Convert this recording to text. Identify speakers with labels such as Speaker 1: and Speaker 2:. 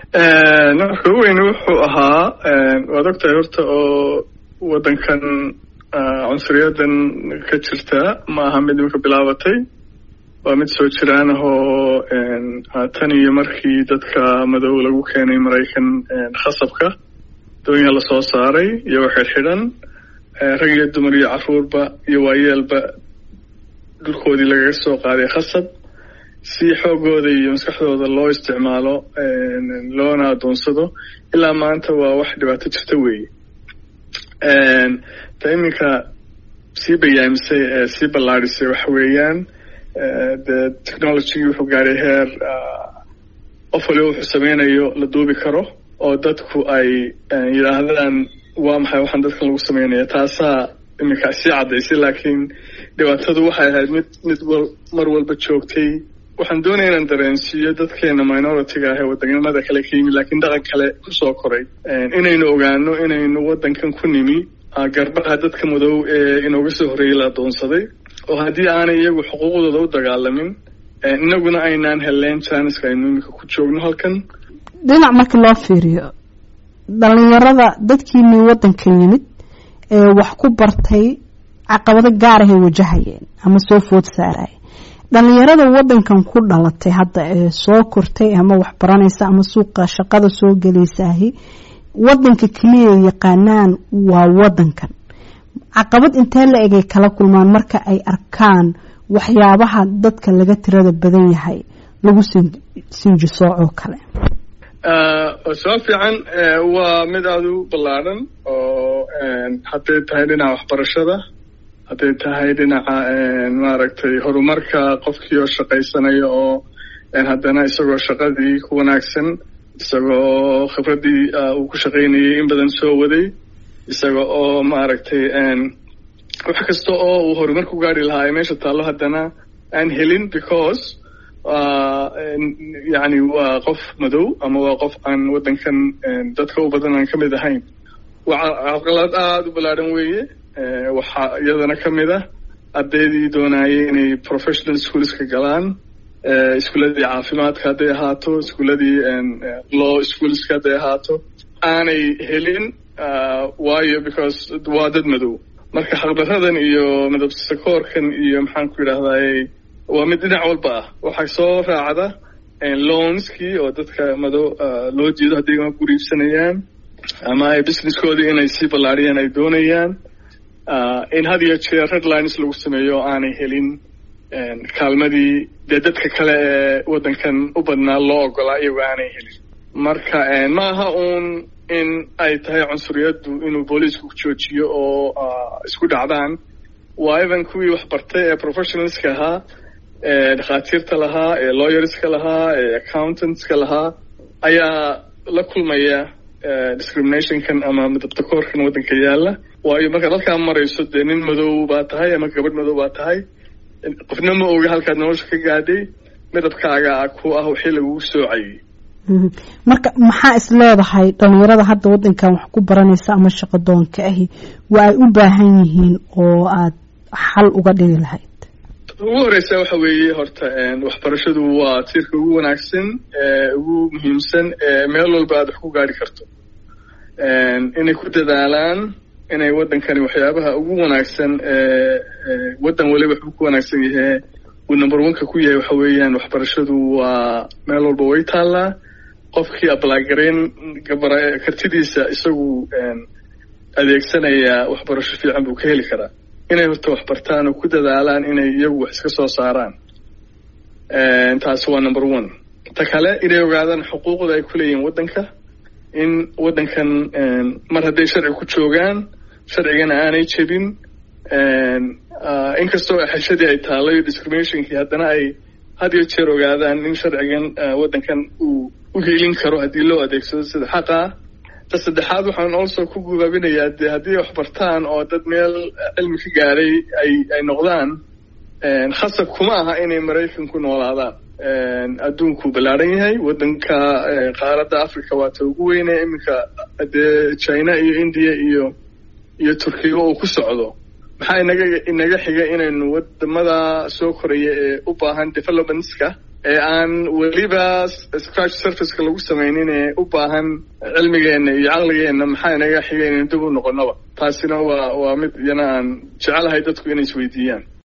Speaker 1: marka u weyne wuxuu ahaa waad ogtahay horta oo waddankan cunsuriyadan ka jirta ma aha mid imika bilaabatay waa mid soo jiraan ahoo tan iyo markii dadka madow lagu keenay maraykan khasabka doonyaha lasoo saaray iyagoo xidhxidhan rag iyo dumar iyo caruurba iyo waayeelba dhulkoodii lagaga soo qaaday khasab si xoogooda iyo maskaxdooda loo isticmaalo loona adoonsado ilaa maanta waa wax dhibaato jirta weeye ta iminka sii bayaamisay ee sii ballaadhisay waxa weeyaan dee technologygii wuxuu gaaray heer qof waliba wuxuu sameynayo la duubi karo oo dadku ay yidhaahdaan waa maxay waxaan dadkan lagu sameynaya taasaa iminka sii caddaysay laakiin dhibaatadu waxay ahayd mid mid mar walba joogtay waxaan doonaya inaan dareensiiyo dadkeena minority-ga ah ee wadannimada kale ka yimi laakiin dhaqan kale kusoo koray inaynu ogaano inaynu waddankan ku nimi garbaha dadka madow ee inooga soo horreeyey la adoonsaday oo haddii aanay iyagu xuquuqdooda u dagaalamin inaguna aynaan helleen janiska aynu iminka ku joogno halkan
Speaker 2: dhinac marka loo fiiriyo dhalinyarada dadkiinii waddanka yimid ee wax ku bartay caqabado gaar ahay wajahayeen ama soo food saaraya dhalinyarada waddankan ku dhalatay hadda ee soo kortay ama wax baranaysa ama suuqa shaqada soo gelaysaahi waddanka keliya yaqaanaan waa waddankan caqabad intee la egay kala kulmaan marka ay arkaan waxyaabaha dadka laga tirada badan yahay lagu sinjisoocoo kale
Speaker 1: soo fiican waa mid aada u ballaadhan oo hadday tahay dhinaca waxbarashada hadday tahay dhinaca maaragtay horumarka qofkii oo shaqaysanaya oo haddana isagoo shaqadii ku wanaagsan isagoo khibraddii uu ku shaqaynayay in badan soo waday isaga oo maaragtay wax kasta oo uu horumar ku gaari lahaa ay meesha taallo haddana aan helin because yani waa qof madow ama waa qof aan waddankan dadka u badan aan ka mid ahayn waa caqalad aada u ballaadhan weeye waxaa iyadana ka mid ah ardaydii doonayay inay professional schoolska galaan iskuuladii caafimaadka hadday ahaato iskuuladii law schoolska hadday ahaato aanay helin waayo because waa dad madow marka xaqdaradan iyo midabsakoorkan iyo maxaan ku yidhahdaye waa mid dhinac walba ah waxaa soo raacda loanskii oo dadka madow loo jeedo hadday guri iibsanayaan ama ay businesskoodii inay sii ballaariyaan ay doonayaan in had iyo jeer redlines lagu sameeyo oo aanay helin kaalmadii dee dadka kale ee waddankan u badnaa loo ogolaa iyagoo aanay helin marka ma aha uun in ay tahay cunsuriyaddu inuu booliisku joojiyo oo isku dhacdaan waa even kuwii wax bartay ee professionalska ahaa ee dhakhaatiirta lahaa ee lawyerska lahaa ee accountantska lahaa ayaa la kulmaya discriminationkan ama midabtakoorkan waddanka yaalla waayo markaad halkaa marayso dee nin madow baa tahay ama gabadh madow baa tahay qofna ma oga halkaad nolosha ka gaadhay midabkaaga ku ah wixii lagugu soocayay
Speaker 2: marka maxaa is leedahay dhalinyarada hadda waddankan wax ku baranaysa ama shaqadoonka ahi waa ay u baahan yihiin oo aad xal uga dhigi lahayd
Speaker 1: ugu horeysa waxa weeye horta waxbarashadu waa tiirka ugu wanaagsan ee ugu muhiimsan ee meel walba aad wax ku gaari karto inay ku dadaalaan inay waddankani waxyaabaha ugu wanaagsan ee waddan waliba waxbuu ku wanaagsan yahe uu number oneka ku yahay waxa weeyaan waxbarashadu waa meel walba way taallaa qofkii ablagarayn gabara kartidiisa isagu adeegsanaya waxbarasho fiican buu ka heli karaa inay horta wax bartaan oo ku dadaalaan inay iyagu wax iska soo saaraan taasi waa number one ta kale inay ogaadaan xuquuqda ay ku leeyihiin waddanka in waddankan mar hadday sharci ku joogaan sharcigana aanay jebin inkastoo xeshadii ay taallay discriminationkii haddana ay had iyo jeer ogaadaan in sharcigan waddankan uu u hiilin karo haddii loo adeegsado sida xaqaa ta saddexaad waxaan also ku gubaabinayaa dee haddii wax bartaan oo dad meel cilmi ka gaadhay ay ay noqdaan khasab kuma aha inay maraykan ku noolaadaan adduunku ballaadhan yahay waddanka qaaradda africa waa ta ugu weyne iminka dee china iyo india iyo iyo turkiga uu ku socdo maxaa inaga inaga xiga inaynu wadamada soo koraya ee u baahan developmentska ee aan weliba scratch surfaceka lagu samaynin ee u baahan cilmigeenna iyo caqligeenna maxaa inaga xigay inaynu dib u noqonnaba taasina waa waa mid iyana aan jecelahay dadku inay isweydiiyaan